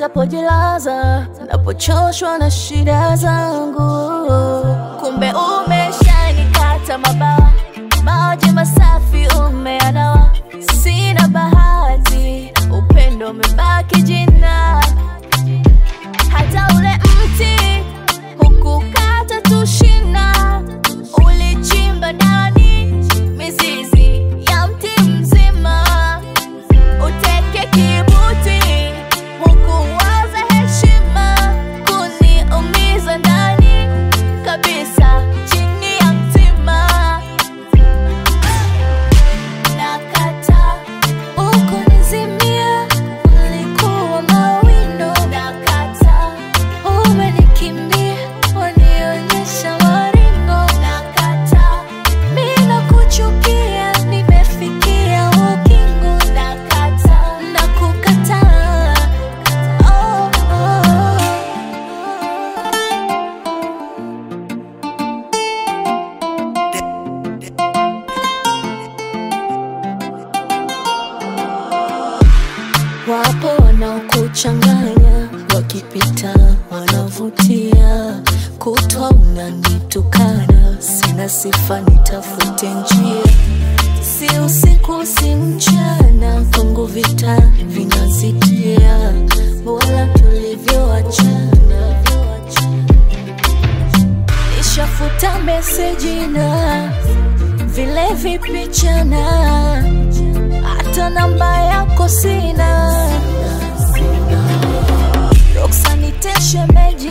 nitapojilaza, napochoshwa na shida zangu. Kumbe umeshanikata mabawa, maji masafi umeanawa. Sina bahati, upendo umebaki jina. Hata ule mti hukukata tu shina, ulichimba ndani mizizi ya mti mzima. Uteke kibuti, hukuwaza heshima, kuniumiza ndani kabisa, chini ya mtima. Nakata ukunizimia, ulikuwa mawindo. Nakata umenikimbia, wanionyesha maringo. Nakata mimi nakuchukia, nimefikia ukingo. Nakata nakukataa, oh, oh. Wapo wanaokuchanganya, wakipita wanavutia, kutwa unanitukana, sina sifa, nitafute njia, si usiku si mchana, kwangu vita vinazidia, wala tulivyoachana, nishafuta meseji na vile vipichana hata namba yako sina. Ruksa nite shemeji